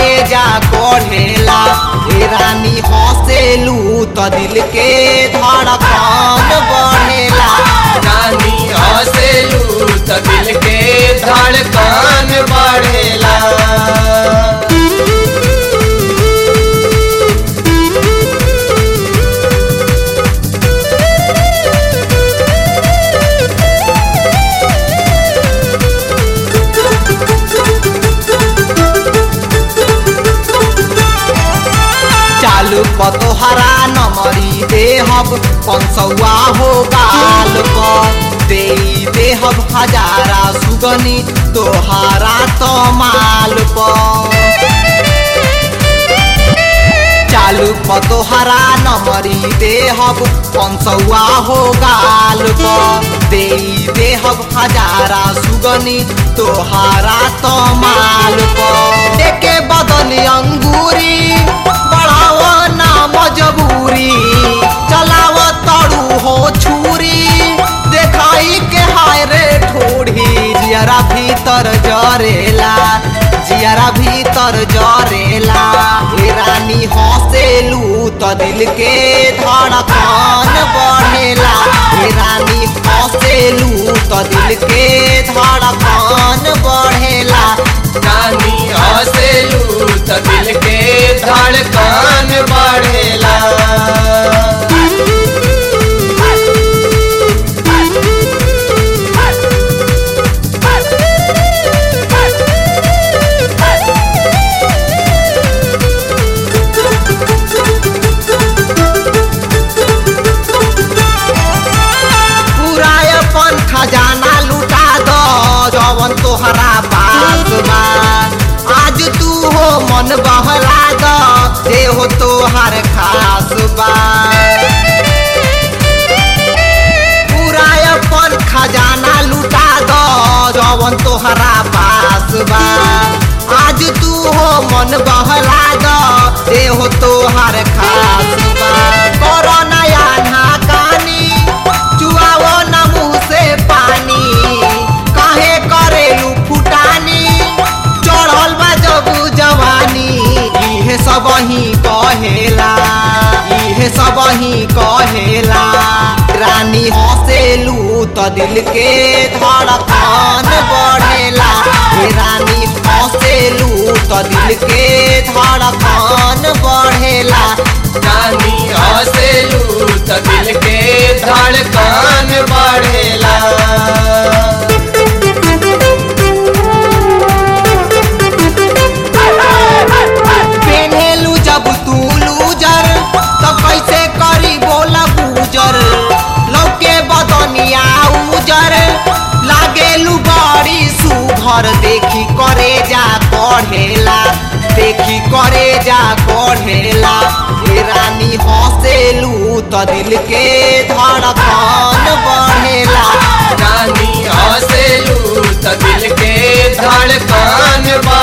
करे जा कढ़ेला ए रानी हंसेलू त दिल के धड़कन बढ़ेला रानी हंसेलू त दिल के धड़कन बढ़ेला चालू पतोहरा नमरी देहब पंसौआ हो गाल पर दे देहब हजारा सुगनी तोहारा तो माल पर चालू पतोहरा नमरी देहब पंसौआ हो गाल पर दे देहब हजारा सुगनी तोहारा तो माल पर देके बदली अंगूरी बढ़ाव ना मजबूरी चलाव तड़ू हो छुरी देखाई के हाय रे ठोड़ी जियरा भीतर जरेला जियरा भीतर जरेला ए रानी हंसेलू त दिल के धड़कन बढ़ेला ए रानी हंसेलू त दिल के धड़कन बढ़ेला रानी हंसेलू त दिल के धड़कन बढ़ेला पूरा अपन खजाना लुटा दो जवन तोहरा पास बा आज तू हो मन बहला दो जे हो तोहर खास बा पूरा अपन खजाना लुटा दो जवन तोहरा पास बा आज तू हो मन बहला दो जे हो तोहर खास बा करो नया ना कानी चुआओ न मुँह से पानी काहे करेलू फुटानी चढ़ल बा जब जवानी इहे सब ही कहेला इहे सब ही कहेला रानी हंसेलू त दिल के धड़कन बढ़ेला हे रानी हंसेलू त दिल के धड़कन बढ़ेला रानी हंसेलू त दिल के धड़कन बढ़ेला पेन्हेलू जब तू लूजर तो कैसे करी बोला गुजर लौके बदनिया उजर लागेलू बड़ी सुघर देखी करे जा कढ़ेला देखी करे जा कढ़ेला ए रानी हंसेलू त दिल के धड़कन बढ़ेला रानी हंसेलू त दिल के धड़कन बढ़ेला